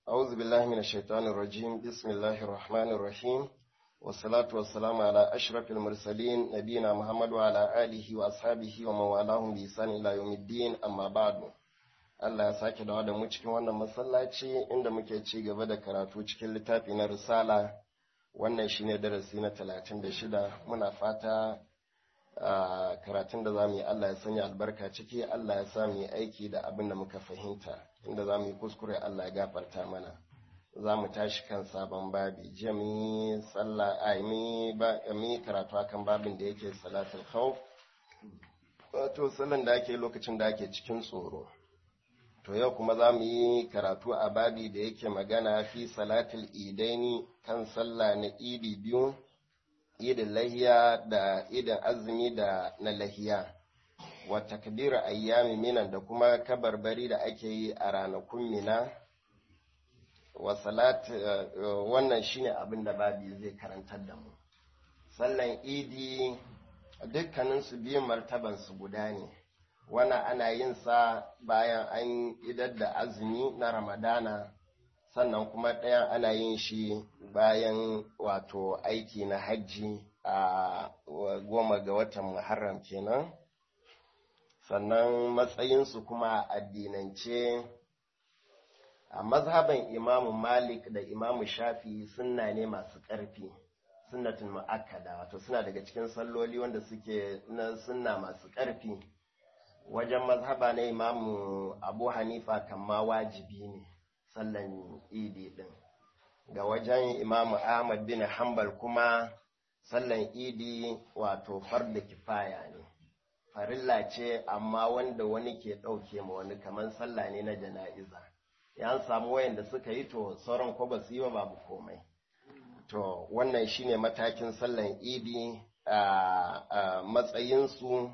أعوذ بالله من الشيطان الرجيم بسم الله الرحمن الرحيم والصلاة والسلام على أشرف المرسلين نبينا محمد وعلى آله وأصحابه ومن والاهم بإحسان إلى يوم الدين أما بعد Allah ya sake dawo da mu cikin wannan masallaci inda muke ci gaba da karatu cikin littafi na risala wannan shine darasi na talatin da shida muna fata karatun da za mu yi Allah ya sanya albarka ciki Allah ya sa mu yi aiki da abin da muka fahimta inda za mu yi kuskure Allah ya gafarta mana za mu tashi kan sabon babi jiya mu yi sallah a mu yi karatu akan babin da yake salatul khawf wato sallan da ake lokacin da ake cikin tsoro to yau kuma za mu yi karatu a babi da yake magana fi salatul idaini kan sallah na idi biyu idin lahiya da idin azumi da na lahiya wa takbir ayyami minan da kuma kabarbari da ake yi a ranakun mina wa salat wannan shine abin da babi zai karantar da mu sallan idi dukkanin su biyun martaban su guda ne wannan ana yin sa bayan an idar da azumi na ramadana sannan kuma ɗayan ana yin shi bayan wato aiki na hajji a goma ga watan muharram kenan sannan matsayinsu kuma addinance a mazhaban imamu malik da imamu shafi sunna ne masu ƙarfi sunnatin mu'akkada wato suna daga cikin salloli wanda suke na sunna masu ƙarfi wajen mazhaba na imamu abu hanifa kama wajibi ne sallan idi din ga wajen imamu ahmad bin hanbal kuma sallan idi wato farda kifaya ne farilla ce amma wanda wani ke ɗauke ma wani kamar sallah ne na jana'iza ya samu wayanda suka yi to sauran ko ba su yi ba babu komai to wannan shine matakin sallan idi a matsayinsu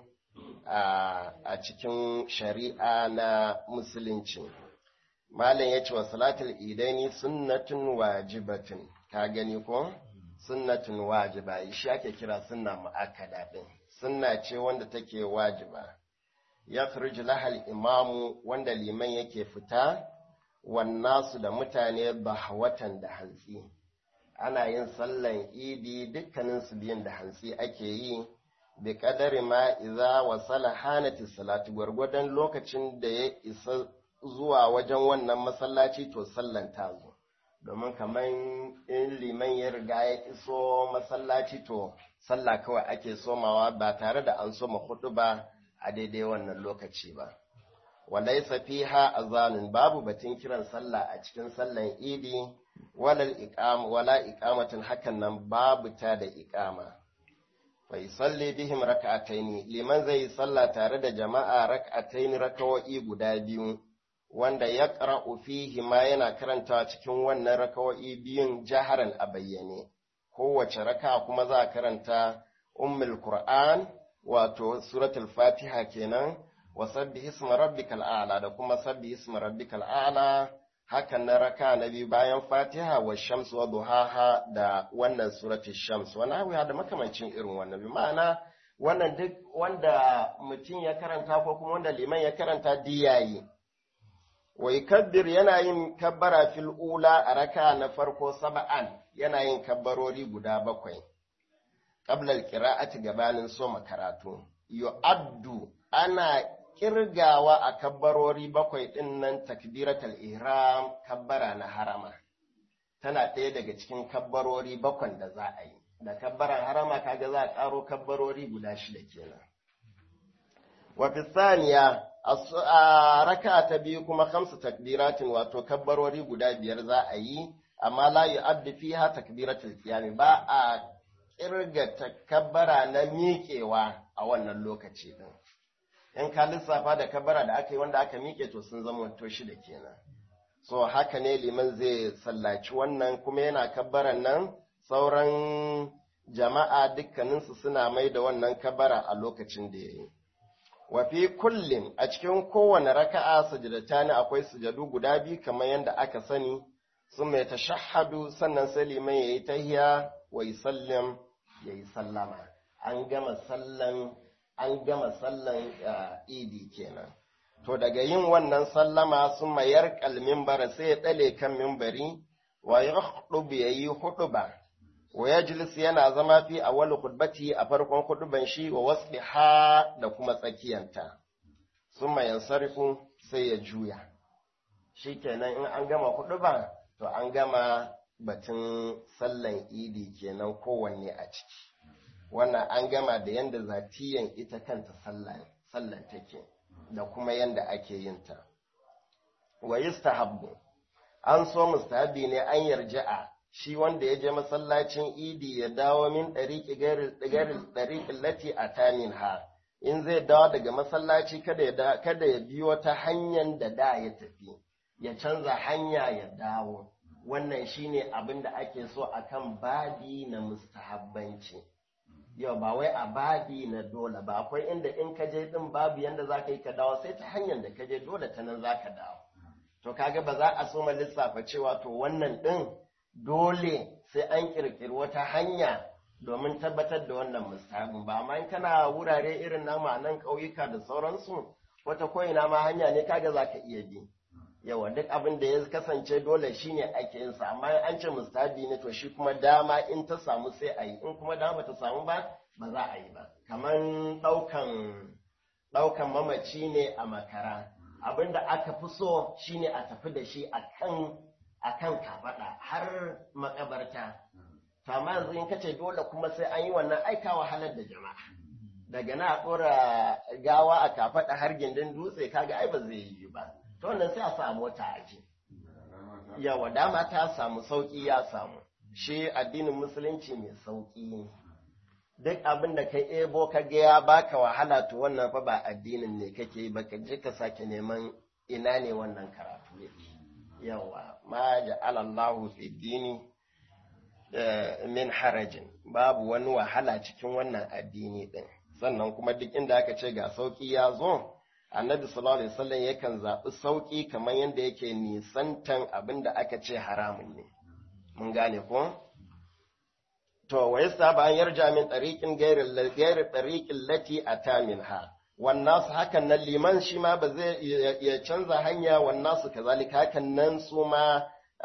a cikin shari'a na musulunci malam ya ce wa salatul idaini sunnatun wajibatin ka gani ko sunnatun wajiba shi ake kira sunna mu'akkada din sunna ce wanda take wajiba ya khruju lahal imamu wanda liman yake fita wannasu da mutane bahwatan da hantsi ana yin sallan idi dukkanin su biyan da hantsi ake yi bi kadari ma iza wasala hanati salatu gwargwadon lokacin da ya isa zuwa wajen wannan masallaci to sallan ta zo domin kamar in liman ya riga ya iso masallaci to sallah kawai ake somawa ba tare da an soma hudu ba a daidai wannan lokaci ba walaisa fiha azanun babu batun kiran sallah a cikin sallan idi wala iqamatin hakan nan babu ta da iqama fa yusalli bihim rak'ataini liman zai salla tare da jama'a rak'ataini rakawa'i guda biyu wanda ya ƙara'u fihi ma yana karantawa cikin wannan rakawa'i biyun jaharan a bayyane kowace raka kuma za a karanta ummul qur'an wato suratul fatiha kenan wa sabbi isma rabbikal a'la da kuma sabbi isma rabbikal a'la hakan na raka na biyu bayan fatiha wa shams wa duhaha da wannan suratul shams wani abu da makamancin irin wannan bi ma'ana wannan duk wanda mutum ya karanta ko kuma wanda liman ya karanta diyayi wa yukabbir yana yin kabbara fil ula a raka na farko saba'an yana yin kabbarori guda bakwai qabla al-qira'ati gabanin soma karatu yu'addu ana kirgawa a kabbarori bakwai ɗin nan takbiratul ihram kabbara na harama tana ɗaya daga cikin kabbarori bakwan da za a yi da kabbaran harama kaga za a ƙaro kabbarori guda shida kenan wa fi saniya a raka ta biyu kuma kamsu takbiratin wato kabbarori guda biyar za a yi amma la yu'addu fiha takbiratul qiyam ba a kirga takabbara na miƙewa a wannan lokaci din in ka lissafa da kabara da aka yi wanda aka miƙe to sun zama to shida kenan so haka ne liman zai sallaci wannan kuma yana kabbaran nan sauran jama'a dukkaninsu suna mai da wannan kabara a lokacin da ya yi wa fi kullin a cikin kowane raka'a sujudatani akwai sujadu guda biyu kamar yadda aka sani sun mai tashahhadu sannan sai liman yayi tahiya wa yusallim yayi sallama an gama sallan an gama sallan idi kenan to daga yin wannan sallama sun mayar kalmimbara sai ya ɗale kan mimbari wa ya hudu ya yi hudu ba wa ya yana zama fi a wani hudbati a farkon huduban shi wa wasu ha da kuma tsakiyanta sun mayan sarifin sai ya juya shi kenan in an gama huduba to an gama batun sallan idi kenan kowanne a ciki wannan an gama da yadda zatiyan ita kanta sallan take da kuma yadda ake yin ta wa yustahabbu an so mustahabi ne an yarja'a shi wanda ya je masallacin idi ya dawo min ɗariƙi ɗariƙin lati a tamin ha in zai dawo daga masallaci kada ya kada ya biyo ta hanyar da da ya tafi ya canza hanya ya dawo wannan shine abin da ake so akan babi na mustahabbanci yau ba wai a babi na dole ba akwai inda in ka je din babu yanda za ka yi ka dawo sai ta hanyar da ka je dole ta nan za ka dawo to kaga ba za a so ma lissafa cewa to wannan din dole sai an kirkiri wata hanya domin tabbatar da wannan mustahabin ba amma in kana wurare irin namu a nan ƙauyuka da sauransu wata ko'ina ma hanya ne kaga za ka iya bi yawa duk abin da ya kasance dole shine ake yin sa amma an ce mustahabi ne to shi kuma dama in ta samu sai a yi in kuma dama ta samu ba ba za a yi ba kamar ɗaukan ɗaukan mamaci ne a makara abin da aka fi so shine a tafi da shi akan akan kafaɗa har makabarta to amma yanzu in kace dole kuma sai an yi wannan aika wahalar da jama'a daga na a ɗora gawa a kafaɗa har gindin dutse kaga ai ba zai yi ba to wannan sai a samu wata aji yawa dama ta samu sauƙi ya samu shi addinin musulunci mai sauƙi ne duk abin da ka ebo ka ga ya baka wahala to wannan fa ba addinin ne kake yi ba ka je ka sake neman ina ne wannan karatu yake yawa ma ja'ala Allahu fi dini min harajin babu wani wahala cikin wannan addini din sannan kuma duk inda aka ce ga sauƙi ya zo annabi sallallahu alaihi wasallam yakan zaɓi sauƙi kamar yadda yake nisantan abin da aka ce haramun ne mun gane ko to wa yasta an yarja min tariqin ghairi ghairi tariqin lati ata minha wannan su hakan nan liman shi ma ba zai ya canza hanya wannan su kazalika hakan nan su ma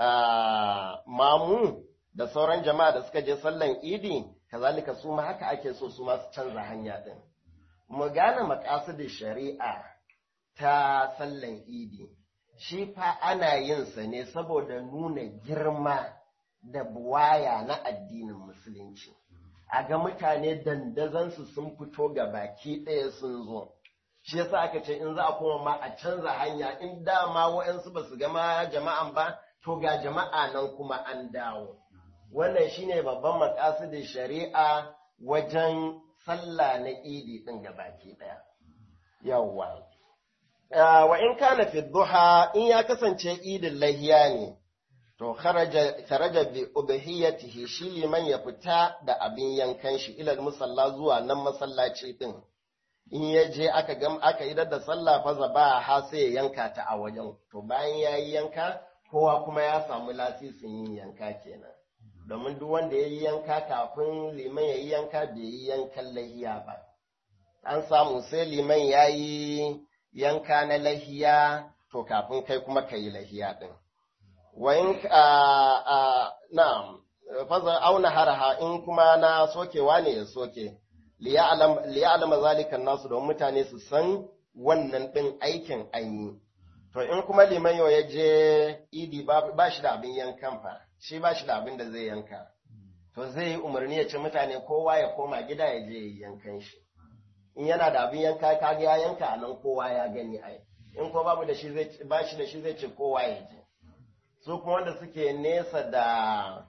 mamu da sauran jama'a da suka je sallan idi kazalika su ma haka ake so su ma su canza hanya din mu gane maqasidin shari'a ta sallan idi shi fa ana yin sa ne saboda nuna girma da buwaya na addinin musulunci a ga mutane dandazansu sun fito ga baki ɗaya sun zo shi yasa aka ce in za a koma ma a canza hanya in dama wa'yansu ba su gama jama'an ba to ga jama'a nan kuma an dawo wannan shine babban makasidin shari'a wajen sallah na idi ɗin ga baki ɗaya yawwa wa in kana fi duha in ya kasance idin lahiya ne to kharaja bi ubhiyatihi shi liman ya fita da abin yankan shi ilal musalla zuwa nan masallaci din in ya je aka gam aka idar da sallah fa zaba ha sai ya yanka ta a wajen to bayan yayi yanka kowa kuma ya samu lasisin yin yanka kenan domin duk wanda ya yi yanka kafin liman ya yi yanka bai yi yankan lahiya ba an samu sai liman ya yi yanka na lahiya to kafin kai kuma ka yi lahiya ɗin. Wayin na'am, fazar auna haraha in kuma na sokewa ne ya soke, liya'alama zalikan nasu don mutane su san wannan ɗin aikin an To in kuma liman yau ya je idi ba shi da abin yankan fa, shi ba shi da abin da zai yanka. To zai yi umarni ya ce mutane kowa ya koma gida ya je ya yankan shi. in yana da abin yanka kaga ya yanka a nan kowa ya gani ai in ko babu da shi zai ba shi da shi zai ce kowa ya je su kuma wanda suke nesa da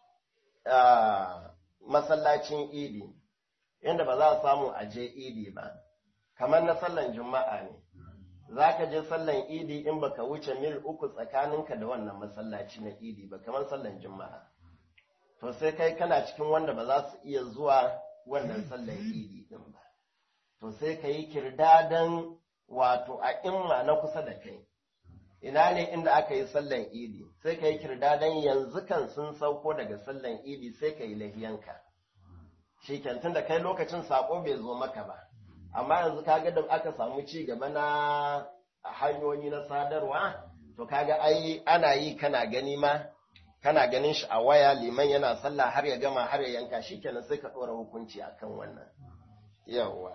masallacin idi inda ba za a samu a je idi ba kamar na sallan juma'a ne za ka je sallan idi in baka wuce mil uku tsakaninka da wannan masallaci na idi ba kamar sallan juma'a to sai kai kana cikin wanda ba za su iya zuwa wannan sallan idi din ba to sai ka yi kirdadan wato a imma na kusa da kai ina ne inda aka yi sallan idi sai ka yi kirdadan yanzu kan sun sauko daga sallan idi sai ka yi lahiyanka shi tun da kai lokacin sako bai zo maka ba amma yanzu ka ga da aka samu ci gaba na hanyoyi na sadarwa to kaga ai ana yi kana gani ma kana ganin shi a waya liman yana sallah har ya gama har ya yanka shikenan sai ka ɗora hukunci akan wannan yawa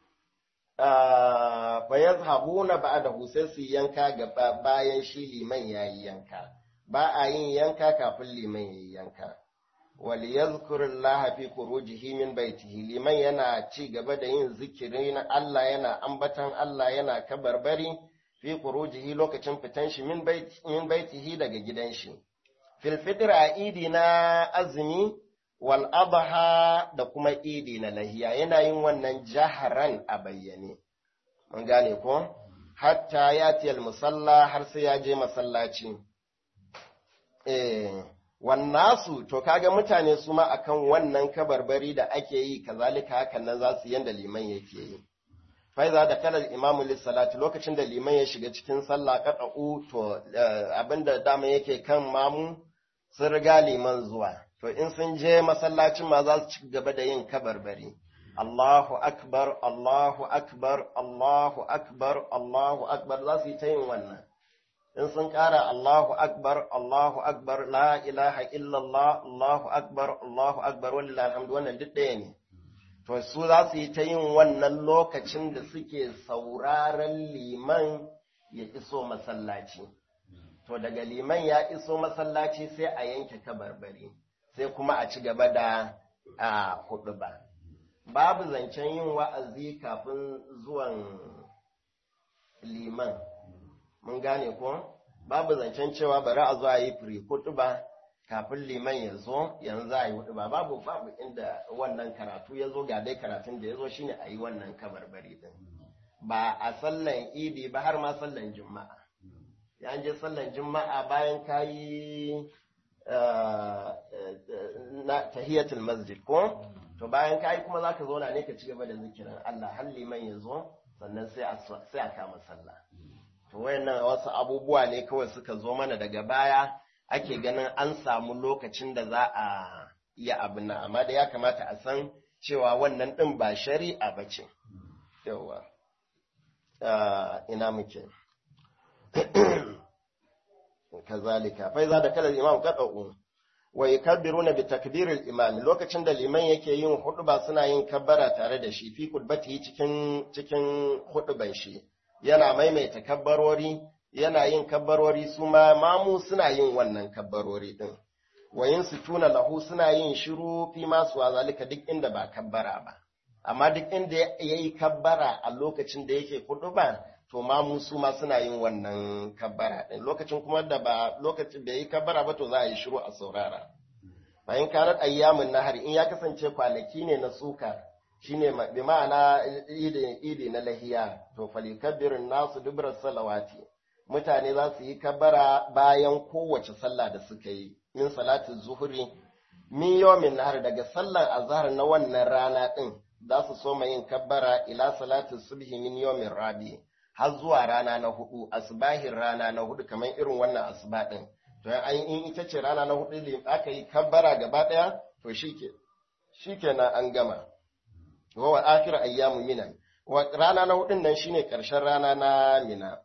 fa yazhabuna ba'dahu sai su yanka gaba bayan shi liman yayi yanka ba a yin yanka kafin liman yayi yanka وليذكر الله في خروجه من بيته liman yana ci gaba da yin zikiri na Allah yana ambatan Allah yana kabarbari fi khurujihi lokacin fitan shi min baitihi daga gidan shi fil fitr a idi na azumi wal adha da kuma idi na lahiya yana yin wannan jaharan a bayyane mun gane ko hatta yati al musalla har sai ya je masallaci eh wannasu to kaga mutane su ma akan wannan kabarbari da ake yi kazalika hakan nan za su yanda liman yake yi faiza da kalar imamu lissalati lokacin da liman ya shiga cikin sallah qata'u to abinda dama yake kan mamu sun riga liman zuwa to in sun je masallacin ma za su ci gaba da yin kabarbari Allahu akbar Allahu akbar Allahu akbar Allahu akbar za su yi ta yin wannan in sun ƙara Allahu Akbar, Allahu Akbar, la ilaha illallah, Allahu Akbar, Allahu Akbar, wallahi alhamdu wannan duk ɗaya ne. To, su za su yi ta yin wannan lokacin da suke sauraron liman ya iso masallaci. To, daga liman ya iso masallaci sai a yanke kabarbari, sai kuma a ci gaba da a hudu ba. Babu zancen yin wa'azi kafin zuwan liman. mun gane ko babu zancen cewa bari a zo a yi firi ba kafin liman ya zo yanzu a yi hudu ba babu babu inda wannan karatu ya zo ga dai karatun da ya zo shine a yi wannan kabarbari din ba a sallan idi ba har ma sallan juma'a ya je sallan juma'a bayan ka yi na tahiyatul masjid ko to bayan ka yi kuma zaka zo na ne ka ci gaba da zikirin Allah har liman ya zo sannan sai a sai a kama sallah to wayannan wasu abubuwa ne kawai suka zo mana daga baya ake ganin an samu lokacin da za a iya abin nan amma da ya kamata a san cewa wannan ɗin ba shari'a ba ce yawa ina muke kazalika fa iza da kala imam qad'u wa yukabbiruna bi takbiril imam lokacin da liman yake yin huɗuba suna yin kabbara tare da shi fi kudbati cikin cikin huɗuban shi yana maimaita kabbarori yana yin kabbarori su ma mamu suna yin wannan kabbarori din wayin su tuna lahu suna yin shiru fi masu zalika duk inda ba kabbara ba amma duk inda ya yi kabbara a lokacin da yake kudu ba to mamu su ma suna yin wannan kabbara din lokacin kuma da ba lokacin da ya yi kabbara ba to za a yi shiru a saurara bayan karar ayyamin nahari in ya kasance kwanaki ne na suka shine bi ma'ana idi na lahiya to falikabbirin nasu dubrar salawati mutane za su yi kabbara bayan kowace sallah da suka yi min salatin zuhuri min yawmin nahar daga sallar azhar na wannan rana din za su so yin kabbara ila salatin subhi min yawmin rabi har zuwa rana na hudu asbahin rana na hudu kamar irin wannan asuba din to an in ita ce rana na hudu aka yi kabbara gaba daya to shike shikenan an gama wa wa akhir ayyamu minan wa rana na hudun nan shine karshen rana na mina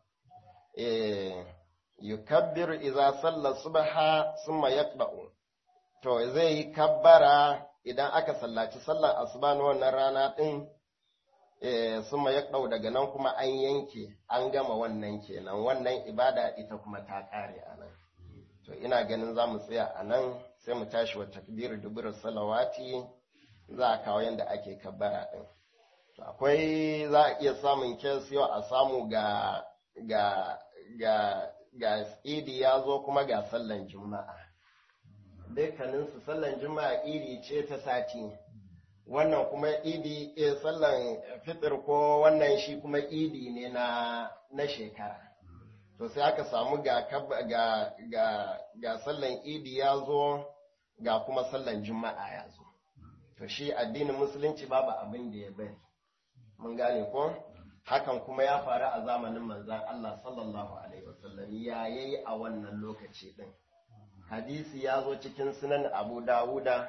eh yukabbir idza salla subha thumma yaqba'u to zai yi kabbara idan aka sallaci sallar asuba na wannan rana din eh thumma yaqba'u daga nan kuma an yanke an gama wannan kenan wannan ibada ita kuma ta kare anan to ina ganin za mu tsaya anan sai mu tashi wa takbir dubur salawati za a kawo yadda ake kabbara ɗin. Akwai za a iya samun kes yau a samu ga ga ga ga idi ya zo kuma ga sallan juma'a. Dukkaninsu sallan juma'a idi ce ta sati. Wannan kuma idi e sallan fitir ko wannan shi kuma idi ne na na shekara. To sai aka samu ga ga ga ga sallan idi ya zo ga kuma sallan juma'a ya zo. to shi addinin musulunci babu abin da ya bari mun gane ko hakan kuma ya faru a zamanin manzan Allah sallallahu alaihi wasallam ya yayi a wannan lokaci din hadisi ya zo cikin sunan Abu Dawuda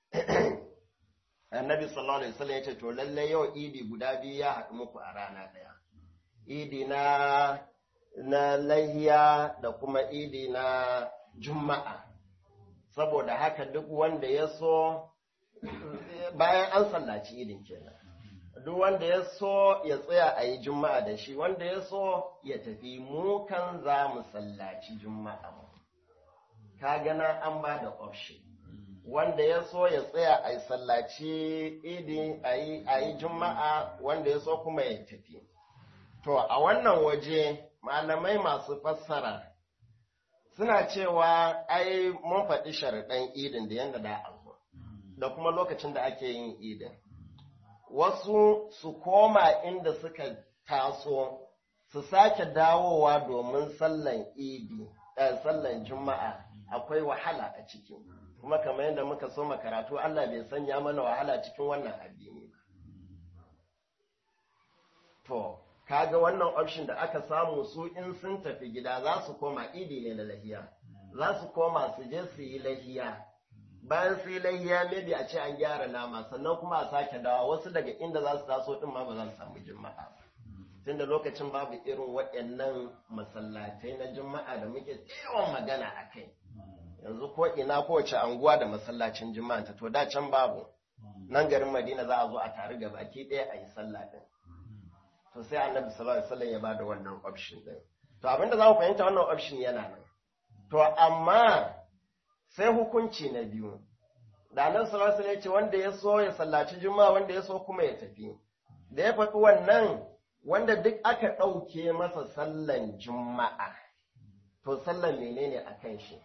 annabi sallallahu alaihi wasallam yace to lalle yau idi guda biyu ya haɗu muku a rana ɗaya idi na na lahiya da kuma idi na juma'a saboda haka duk wanda ya so bayan an sallaci idin kenan duk wanda ya so ya tsaya a yi juma'a da shi wanda ya so ya tafi mu kan za mu sallaci juma'a ka gana an ba da option wanda ya so ya tsaya a yi sallaci idi a yi juma'a wanda ya so kuma ya tafi to a wannan waje malamai masu fassara suna cewa ai mun faɗi sharaɗan idin da yadda da abu da kuma lokacin da ake yin idin wasu su koma inda suka taso su sake dawowa domin sallan idi sallan juma'a akwai wahala a ciki kuma kamar yadda muka so karatu Allah bai sanya mana wahala cikin wannan addini ba to kaga wannan option da aka samu su in sun tafi gida za su koma idi ne na lahiya za su koma su je su yi lahiya bayan su yi lahiya maybe a ce an gyara nama sannan kuma a sake dawa wasu daga inda za su taso din ma ba za su samu juma'a ba tunda lokacin babu irin waɗannan masallatai na juma'a da muke yawan magana a kai yanzu ko ina kowace anguwa da masallacin juma'a ta to da can babu nan garin madina za a zo a tare ga baki ɗaya a yi sallah din to sai annabi sallallahu alaihi wasallam ya bada wannan option din to abinda za mu fahimta wannan option yana nan to amma sai hukunci na biyu da annabi sallallahu alaihi wasallam ya ce wanda ya so ya sallaci juma'a wanda ya so kuma ya tafi da ya faɗi wannan wanda duk aka ɗauke masa sallan juma'a to sallan menene a kan shi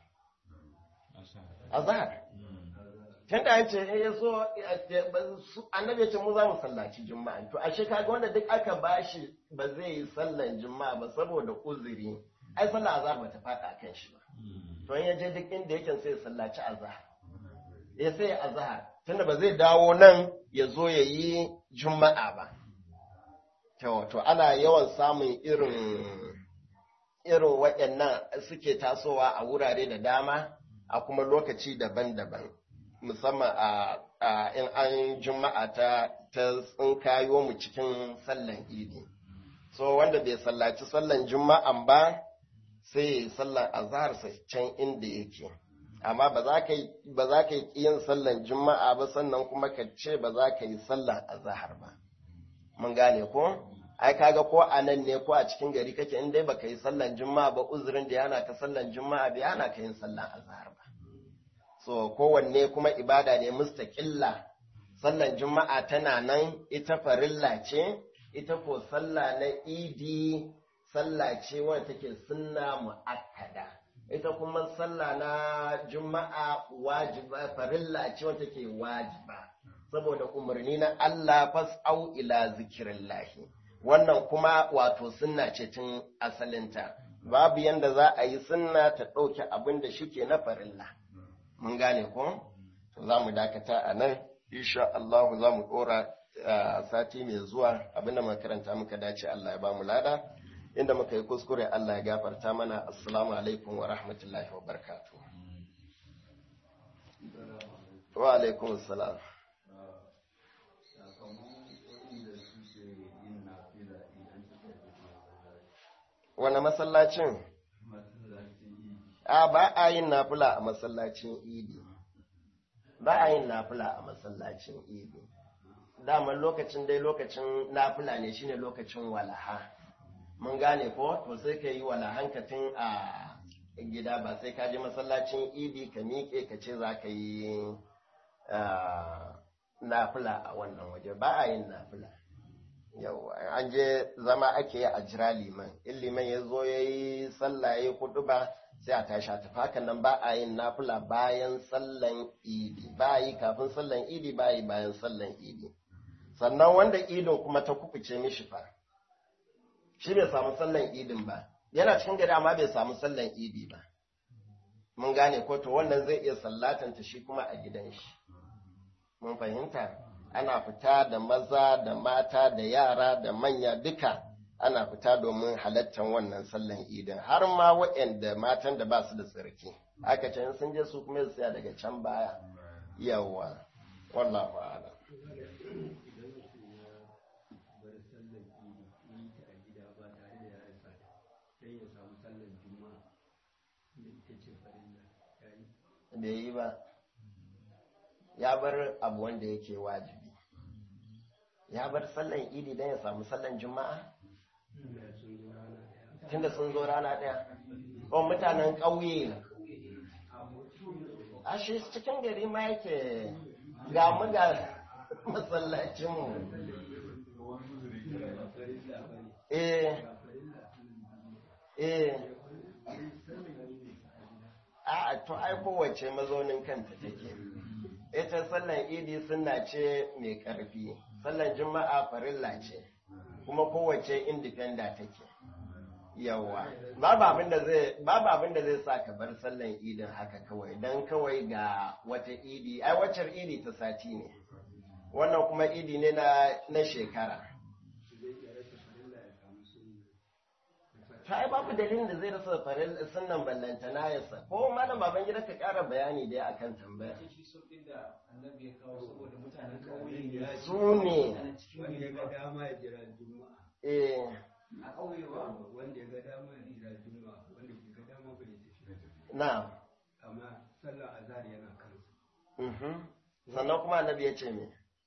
azhar tun da an ce ya so annabi ya ce mu za mu sallaci juma'a to ashe kaga wanda duk aka bashi ba zai yi sallan juma'a ba saboda uzuri ai sallar azhar ba ta faɗa kan shi ba to in ya je duk inda yake sai ya sallaci azhar ya sai azhar tunda ba zai dawo nan ya zo ya yi juma'a ba to ana yawan samun irin irin waɗannan suke tasowa a wurare da dama a kuma lokaci daban-daban musamman a in an juma'a ta ta tsinkayo mu cikin sallan idi so wanda bai sallaci sallan juma'an ba sai ya yi sallan azhar sa can inda yake amma ba za ka yi yin sallan juma'a ba sannan kuma ka ce ba za ka yi sallan azhar ba mun gane ko ai kaga ko a nan ne ko a cikin gari kake in dai baka yi sallan juma'a ba uzurin da yana ka sallan juma'a bai yana ka yin sallan azhar ba so kowanne kuma ibada ne mustaqilla sallan juma'a tana nan ita farilla ce ita ko sallah na idi sallah ce wanda take sunna muakkada ita kuma sallah na juma'a wajiba farilla ce wanda take wajiba saboda umarni na Allah fas'au ila zikirillahi wannan kuma wato sunna ce tun asalinta babu yanda za a yi sunna ta ɗauke abin da shike na farilla mun gane ko to za mu dakata a nan insha Allah za mu ɗora sati mai zuwa abin da makaranta muka dace Allah ya ba mu lada inda muka yi kuskure Allah ya gafarta mana assalamu alaikum wa rahmatullahi wa barakatuh wa alaikum assalam wane masallacin? A ba a yin nafula a masallacin idi. Ba a yin nafula a masallacin idi. Daman lokacin dai lokacin nafula ne shine lokacin walaha. Mun gane ko? To sai ka yi walahankatin a gida ba sai ka je masallacin idi ka miƙe ka ce za ka yi nafula a wannan waje. Ba a yin nafula. yau an je zama ake yi a jira liman in liman ya zo ya yi sallah ya kudu ba sai a tashi a tafi hakan nan ba a yin nafila bayan sallan idi ba yi kafin sallan idi ba yi bayan sallan idi sannan wanda idin kuma ta kukuce mishi fa shi bai samu sallan idin ba yana cikin gari amma bai samu sallan idi ba mun gane ko to wannan zai iya sallatanta shi kuma a gidan shi mun fahimta ana fita da maza da mata da yara da manya duka ana fita domin halattar wannan sallan idin har ma waɗanda matan da ba su da tsarki aka ce sun je su kuma su tsaya daga can baya yawa wallahu a'lam bar sallar idi yi ta a gida ba tare da ya rasa sai ya bai yi ba ya bar abu wanda yake wajibi ya bar sallan idi don ya samu sallan juma'a tunda sun zo rana ɗaya ko mutanen ƙauye a shi cikin gari ma yake ga mu ga masallacinmu eh eh a to ai kowace mazaunin kanta take ita sallan idi suna ce mai ƙarfi sallan juma'a farilla ce kuma kowace indifenda take yawa babu abin da zai babu abin da zai sa ka bar sallan idin haka kawai dan kawai ga wata idi ai waccar idi ta sati ne wannan kuma idi ne na na shekara ta ai babu dalilin da zai rasa farin sunnan ballantana ya sa ko malam baban gida ka ƙara bayani dai akan tambaya su ne wanda ya ga dama ya jira juma'a eh a ƙauye ba wanda ya ga dama ya jira juma'a wanda ke ga dama bai tafi na amma sallar azhar yana kansa mhm sannan kuma annabi ya ce me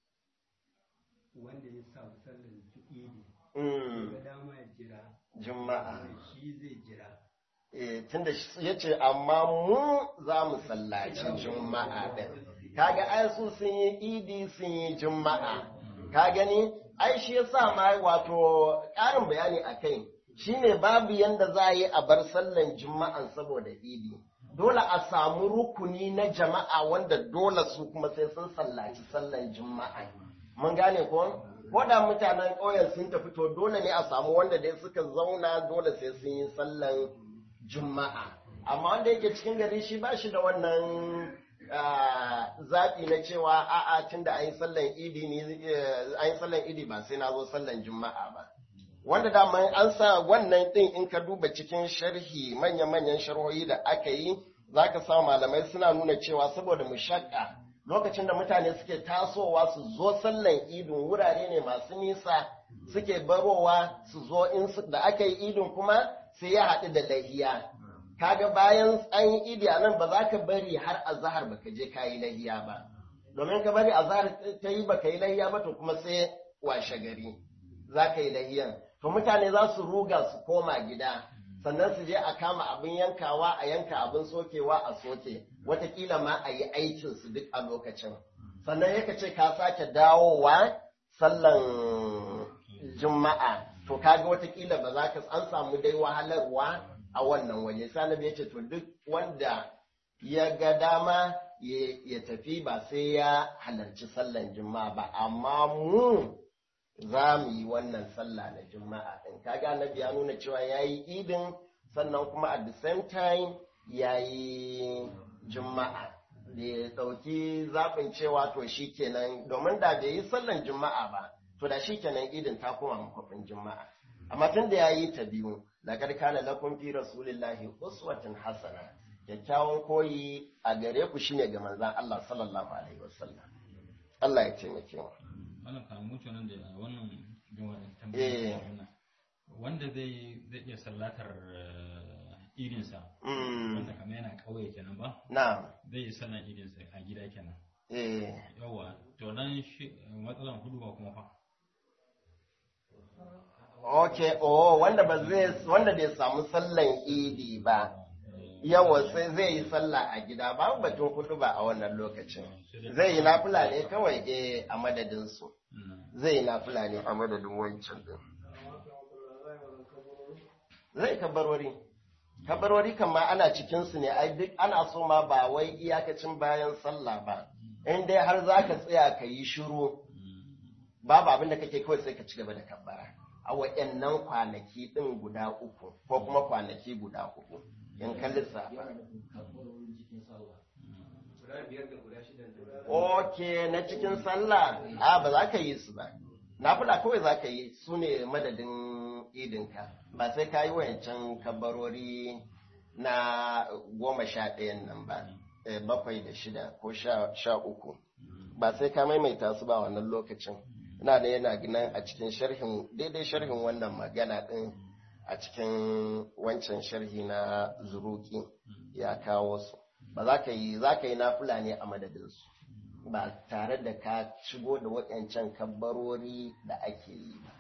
wanda ya samu sallar idi ya mm ga dama ya jira juma'a shi zai jira eh tunda ya ce amma mu za mu sallaci juma'a din kaga ai su sun yi idi sun yi juma'a ka gani ai shi yasa ma wato ƙarin bayani a kai shine babu yanda za a yi a bar sallan juma'an saboda idi dole a samu rukuni na jama'a wanda dole su kuma sai sun sallaci sallan juma'a mun gane ko ko da mutanen ƙauyen sun tafi to dole ne a samu wanda dai suka zauna dole sai sun yi sallan juma'a amma wanda yake cikin gari shi ba shi da wannan ah, zaɓi na cewa a'a tunda an yi sallan idi ne eh, an yi sallan idi ba sai na zo sallan juma'a ba wanda dama an sa wannan ɗin in ka duba cikin sharhi manya-manyan sharhohi da aka yi za ka sa malamai suna nuna cewa saboda mushakka lokacin da mutane suke tasowa su zo sallan idin wurare ne masu nisa suke barowa su zo in su- da aka yi idin kuma sai ya haɗu da lahiya kaga bayan an yi idi a nan ba za ka bari har azahar baka je ka yi lahiya ba domin ka bari azahar ta yi baka yi lahiya ba to kuma sai washe gari za ka yi lahiyan to mutane za su ruga su koma gida sannan su je a kama abin yankawa a yanka abin sokewa a soke watakila ma a yi aikinsu duk a lokacin sannan yaka ce ka sake dawowa sallan juma'a to kaga watakila ba za ka an samu dai wahalarwa a wannan waje sanabi ya ce to duk wanda ya ga dama ya ya tafi ba sai ya halarci sallan juma'a ba amma mu za mu yi wannan sallah na juma'a ɗin kaga annabi ya nuna cewa ya yi idin sannan kuma at the same time ya yi juma'a da ya ɗauki zaɓin cewa to shi kenan domin da bai yi sallan juma'a ba to da shi kenan idin ta koma makwafin juma'a amma tun da ya yi ta biyu laqad kana lakum fi rasulillahi uswatun hasana kyakkyawan koyi a gare ku shine ga manzon Allah sallallahu alaihi wasallam Allah ya taimake mu wannan kan mutu nan da wannan Eh. tambayar wannan wanda zai zai iya sallatar eh, idinsa Mm, wanda kamar yana kauye kenan ba na'am zai yi sallan idinsa a gida kenan eh yawa to nan shi matsalan hudu ba kuma fa Okay, oh, wanda ba zai wanda bai samu sallan idi ba, yawa sai zai yi sallah a gida, babu batun kudu ba a wannan lokacin. Zai yi nafila ne kawai eh a madadin su. Mm. Zai yi nafila ne a madadin wancan din. Zai kabarwari. Kabarwari kan ma ana cikin su ne, ai duk ana so ma ba wai iyakacin bayan sallah ba. In dai har za ka tsaya ka yi shiru, babu abin da kake kawai sai ka ci gaba da kabbara a wa'annan kwanaki ɗin guda uku ko kuma kwanaki guda uku in ka lissafa guda biyar da guda shida da ok na cikin sallah a ba za ka yi su ba nafila kawai za ka yi su ne madadin idinka ba sai ka yi wayancan kabarori na goma sha ɗayan nan ba eh, bakwai da shida ko sha sha uku ba sai ka maimaita su ba wannan lokacin ina da yana gina a cikin sharhin daidai sharhin wannan magana ɗin a cikin wancan sharhi na zuruki ya kawo su ba za ka yi za ka yi nafila ne a madadinsu ba tare da ka shigo da waɗancan kabbarori da ake yi ba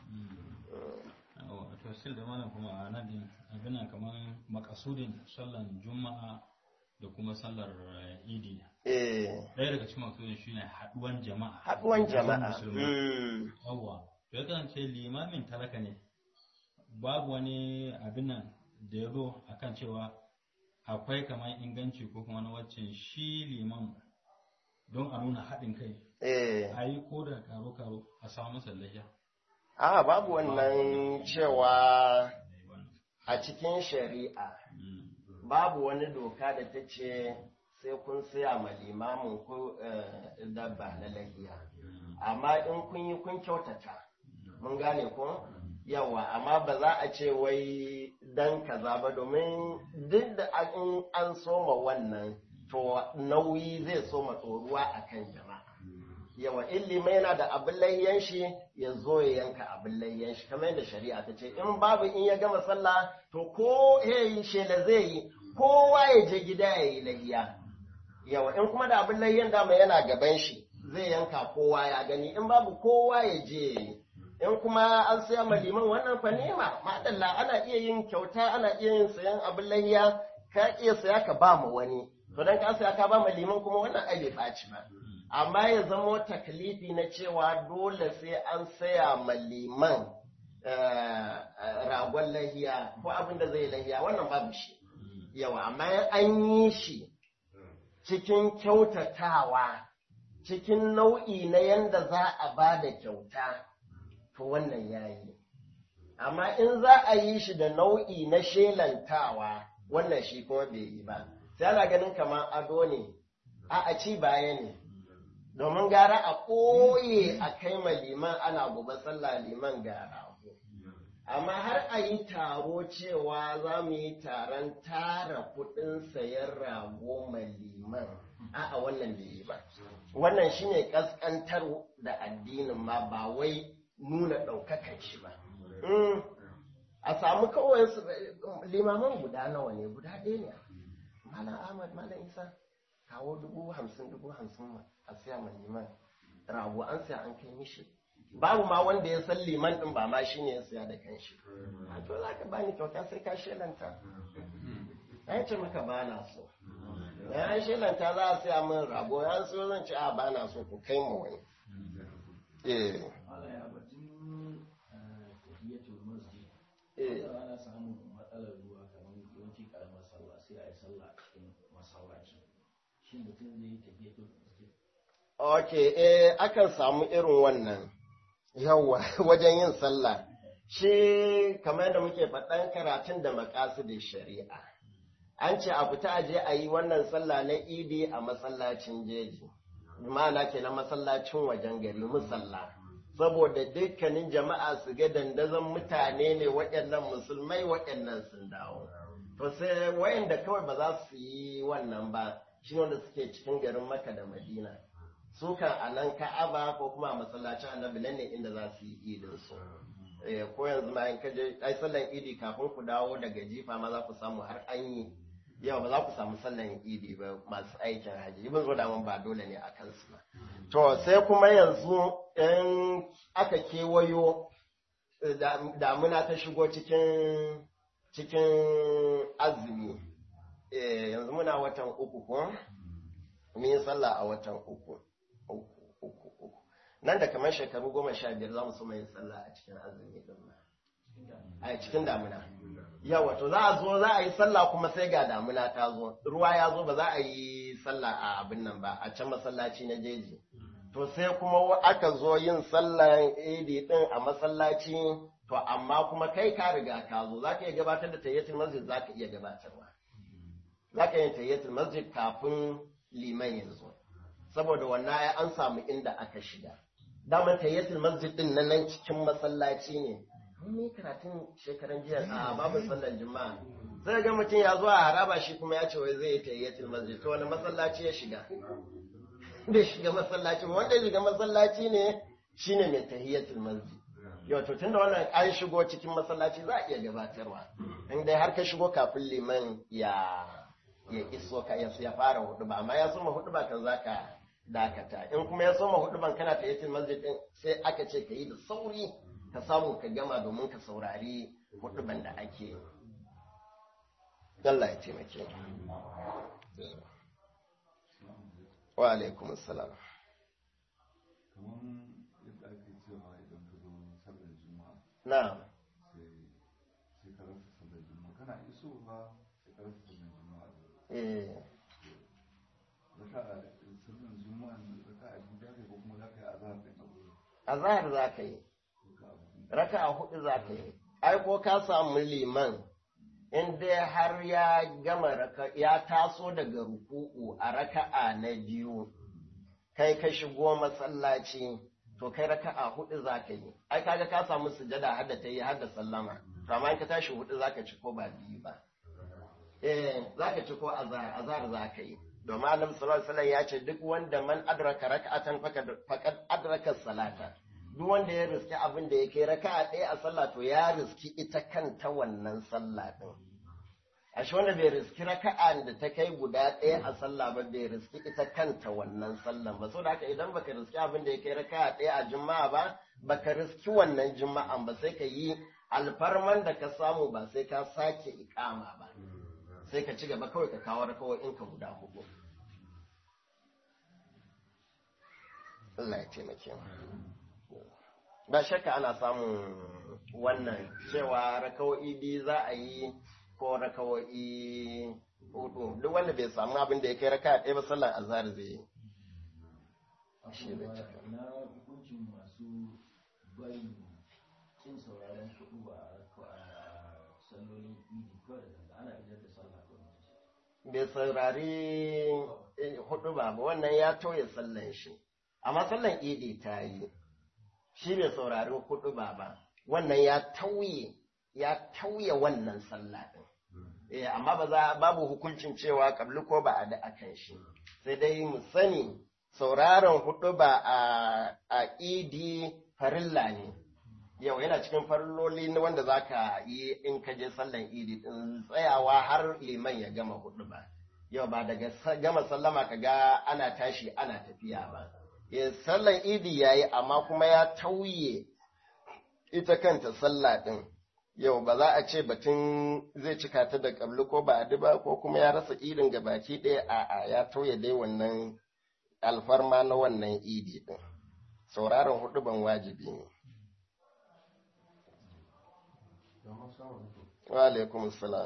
to still da mana kuma a nan din abin nan kamar makasudin sallan juma'a da kuma sallar eh, idi eh ɗaya daga cikin makasudin shine haɗuwan jama'a haɗuwan jama'a musulmai Mm. yawwa to ya kasance limamin talaka ne babu wani abin nan da ya zo akan cewa akwai kamar inganci ko kuma na waccan shi liman don a nuna haɗin kai eh a yi ko da karo-karo a samu sallayya a babu wannan cewa a cikin shari'a babu wani doka da ta ce sai kun siya ma limamin ku eh, dabba na lahiya amma in kun yi kun kyautata mun gane ko yawa amma ba za a ce wai dan kaza ba domin duk da in an soma wannan to nauyi zai soma tsoruwa akan jama'a yawa ilima yana da abin layyan shi ya zo ya yanka abin layyan shi kamar yadda shari'a ta ce in babu in ya gama sallah to ko ya yi shela zai yi kowa ya je gida ya yi layya yawa in kuma da abin layyan dama yana gaban shi zai yanka kowa ya gani in babu kowa ya je ya yi in kuma an saya ma liman wannan fa nema madalla ana iya yin kyauta ana iya yin sayan abin layya ka iya saya ka ba mu wani to dan ka saya ka ba ma liman kuma wannan ai bai ɓaci ba amma ya zamo taklifi na cewa dole sai an saya ma liman eh, ragon lahiya ko abin da zai lahiya wannan babu shi yawa amma an yi shi cikin kyautatawa cikin nau'i na yanda za a ba da kyauta to wannan ya yi amma in za a yi shi da nau'i na shelantawa wannan shi kuma bai yi ba sai ana ganin kamar ado ne a a ci baya ne domin gara a ɓoye a kai ma liman ana gobe sallah liman ga rago amma har a yi taro cewa za mu yi taron tara kuɗin sayan rago ma liman a'a wannan bai yi ba wannan shine ƙasƙantar da addinin ma ba wai nuna ɗaukakan shi ba Mm. a samu kawai su- limaman guda nawa ne guda ɗaya ne malam ahmad malam isa kawo dubu hamsin dubu hamsin ma a siya ma liman rago an siya an kai mishi babu ma wanda ya san liman ɗin ba ma shi ne ya siya da kanshi a to za ka bani kyauta sai ka shelanta ya ce maka ba na so ya an shelanta za a siya min rago ya so zan ce a ba na so ku kai mu wani eh ya batun tahiyatul masjid eh ana samun matsalar ruwa kamar yawanci karamar sallah sai a yi sallah a cikin masallaci shi mutum zai yi tahiyatul masjid Ok, eh, akan samu irin wannan yawa wajen yin sallah. Shi kamar da muke faɗan karatun da makasidin shari'a. An ce a fita aje a yi wannan sallah na idi a masallacin jeji. Ma'ana ke na masallacin wajen gari musalla. Saboda dukkanin jama'a su ga dandazon mutane ne waɗannan musulmai waɗannan sun dawo. To sai wayanda kawai ba za su yi wannan ba, shi wanda suke cikin garin Makka da Madina. su kan a nan ka'aba ko kuma a masallacin annabi nan ne inda za su yi idin su Eh, ko yanzu ma in kaje ai sallan idi kafin ku dawo daga jifa ma za ku samu har an yi yau ba za ku samu sallan idi ba masu aikin haji ibn zo da mun ba dole ne a kansu ba to sai kuma yanzu in aka kewayo eh, da- damuna ta shigo cikin cikin azumi Eh, yanzu muna watan uku ko mun yi sallah a watan uku uku uku uku nan da kamar shekaru goma sha biyar za mu so yin sallah a cikin azumi din ma a cikin damuna yawa to za a zo za a yi sallah kuma sai ga damuna ta zo ruwa ya zo ba za a yi sallah a abin nan ba a can masallaci na jeji to sai kuma aka zo yin sallan idi din a masallaci to amma kuma kai ka riga ka zo za ka iya gabatar da tayyatul masjid za ka iya gabatarwa za ka yi tayyatul masjid kafin liman ya zo saboda wannan ai an samu inda aka shiga daman tayyatul masjid din nan nan cikin masallaci ne mun yi karatun shekaran jiya a babu sallar juma'a sai ga mutum ya zo a haraba shi kuma ya ce wai zai yi tayyatul masjid to wani masallaci ya shiga bai shiga masallaci ba wanda ya shiga masallaci ne shine mai tayyatul masjid yau to tunda wannan an shigo cikin masallaci za a iya gabatarwa in dai har ka shigo kafin liman ya ya iso ka ya ya fara hudu ba amma ya soma hudu ba kan zaka dakata in kuma ya soma hudu ban kana ta yatin masjid din sai aka ce ka yi da sauri ka samu ka gama domin ka saurari hudu ban da ake yi Allah ya taimake wa alaikum assalam kamar yadda ake cewa idan ka zo sallar juma'a na'am sai sai ka rasa sallar juma'a kana isowa sai ka rasa sallar juma'a eh raka a sallar juma'a raka a biyu da ko kuma za ka yi azhar din abu azhar za ka yi raka a biyu raka'a hudu za ka yi ai ko ka samu liman in dai har ya gama raka ya taso daga ruku'u a raka'a na biyu kai ka shigo masallaci to kai raka'a hudu za ka yi ai kaga ka samu sujada har da ta yi har da sallama to amma in ka tashi hudu za ka ci ko ba biyu ba eh za ka ci ko azhar azhar za ka yi domin annabi sallallahu alaihi wasallam ya ce duk wanda man adraka raka'atan faqad faqad adraka salata duk wanda ya riski abin da ya kai raka'a ɗaya a sallah to ya riski ita kanta wannan sallah din ashe wanda bai riski raka'a da ta kai guda ɗaya a sallah ba bai riski ita kanta wannan sallan ba saboda haka idan baka riski abin da ya kai raka'a ɗaya a juma'a ba baka riski wannan juma'an ba sai ka yi alfarman da ka samu ba sai ka sake ikama ba sai ka ci gaba kawai ka kawo rakawoyin ka guda hudu Allah ya taimake mu ba shakka ana samun wannan cewa rakawo'i biyu za a yi ko rakawo'i hudu duk wanda bai samu abin da ya kai raka ɗaya ba sallar azhar zai yi Shi zai cika. na hukuncin masu barin cin sauraron kuɗu a sallolin idi kawai da zanga ana idar da sallah ko bai saurari eh, hudu ba ba wannan ya toye sallan shi amma sallan idi ta yi shi bai saurari hudu ba ba wannan ya tauye ya tauye wannan sallah din eh amma ba za babu hukuncin cewa kabli ko ba a da akan shi sai dai mu sani sauraron hudu ba a a idi farilla ne yau yana cikin farilloli na wanda za ka yi in ka je sallan idi din tsayawa har liman ya gama hudu ba yau ba daga sa- gama sallama ka ga ana tashi ana tafiya ba Eh, sallan idi ya yi amma kuma ya tauye ita kanta sallah din yau ba za a ce batun zai cika ta da kabli ko ba ba ko kuma ya rasa idin ga baki ɗaya a'a ya tauye dai wannan alfarma na wannan idi din sauraron hudu ban wajibi ne wa alaikum salam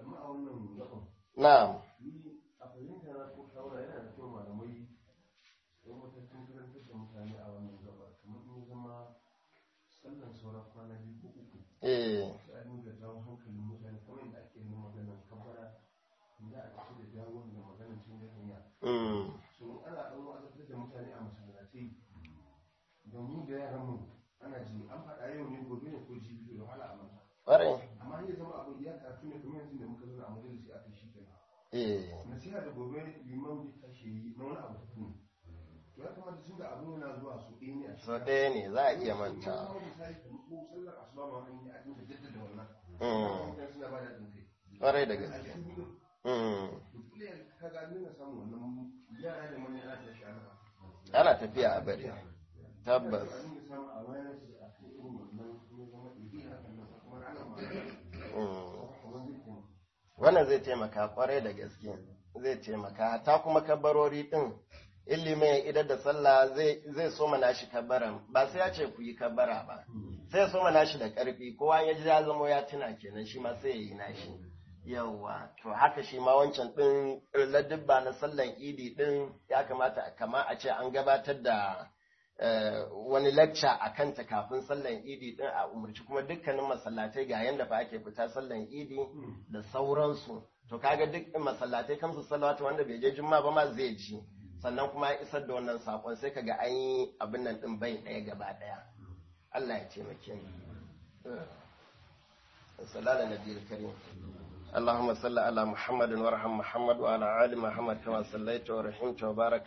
na'am a fahimta na ko shawara yana da kyau malamai don matakin karantar da mutane a wannan gaba kamar in ya zama sallan sauran kwana biyu ko uku eh sai a dinga jawo hankalin mutane kamar yadda ake yin maganar kabara za a tafi da jawo da maganar cin da hanya mm so in ana ɗan wa'azantar da mutane a masallatai da mu da yaran mu ana ji an faɗa yau ne gobe ne ko jibi da wahala a manta ƙwarai amma ya zama abin ya karatu ne kamar yanzu da muka zo a majalisi aka shi kenan eh nasiha da gobe liman zai tashi yi na wani abu tafi to ya kamata tun da abin yana zuwa su ɗaya ne a so ɗaya ne za a iya manta kuma misali kamar ko sallar asuba ma an yi a dinga jaddada wannan mm mutane suna ba da haɗin kai ƙwarai da a gaske cikin gudun mm to kula ka ga an dinga samun wannan yara da manya ana tashi ana ana tafiya a bari tabbas a dinga samun awareness a kan irin wannan kuma zama ɗiɗi hakan nan kuma ana ma mm kamar zai taimaka wannan zai taimaka kwarai da gaske zai taimaka ta kuma kabarori din ilimi ya idar da sallah zai zai so mana shi kabaran ba sai ya ce ku yi kabara ba sai ya so mana shi da karfi kowa ya ji ya zamo ya tuna kenan shi ma sai ya yi nashi yawwa to haka shi ma wancan din ladubba na sallan idi din ya kamata kama a ce an gabatar da eh, wani lecture a kanta kafin sallan idi din a umarci kuma dukkanin masallatai ga yanda fa ake fita sallan idi da sauransu to kaga duk masallatai kamsu salawatu wanda bai je juma'a ba ma zai ji sannan kuma ya isar da wannan sakon sai kaga an yi abin nan din bai ɗaya gaba ɗaya Allah ya taimake mu sallallahu alaihi nabiyil karim اللهم صل على محمد وارحم محمد وعلى آل محمد كما صليت ورحمت وبارك